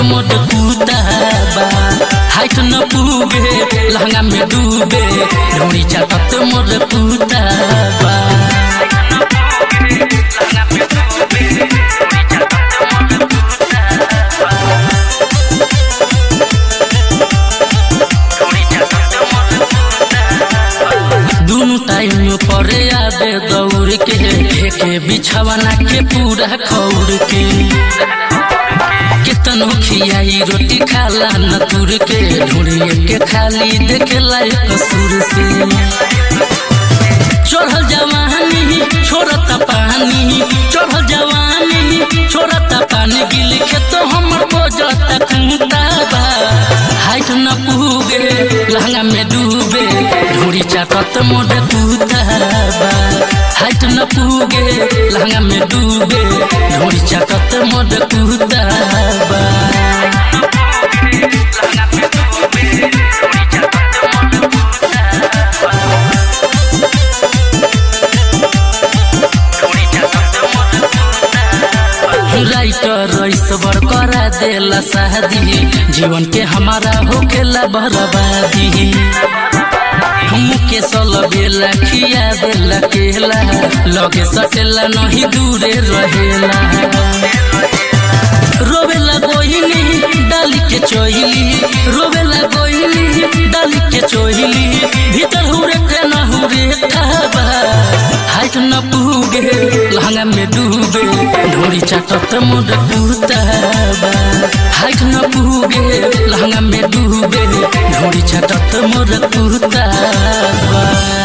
मोट कुताबा हाइट न पुगे लहंगा में डूबे ढोड़ी चाटत मोट कुताबा दुनु टाइम परे आबे दौड़ के फेंके बिछावना के पूरा खौड़ के कितनो खियाई रोटी खाला न तुर के ढूंढिए के खाली देखेला कसूर से चढ़ल जवानी छोड़ता पानी चढ़ल जवानी छोड़ता पानी गिल के तो हमर बजता खूंटाबा हाइट न पुगे लहंगा में डूबे ढूंढी चाटत मोड कुताबा हाइट न पुगे लहंगा में डूबे ढूंढी चाटत मोड कुताबा राइटर रईसवर करा देला शादी जीवन के हमारा होकेला बर्बादी मुके सल बेला खिया देला केला लगे सटेला नहीं दूरे रहेला रोवेला गोहिनी डाली के चोहिली रोवेला गोहिनी डाली के चोहिली भीतर हुरे के न हुरे काबा हाइट न पुगे लहंगा में डूबे ढोरी चाटत मोड कुताबा हाइट न पुगे लहंगा में डूबे ढोरी चाटत मोड कुताबा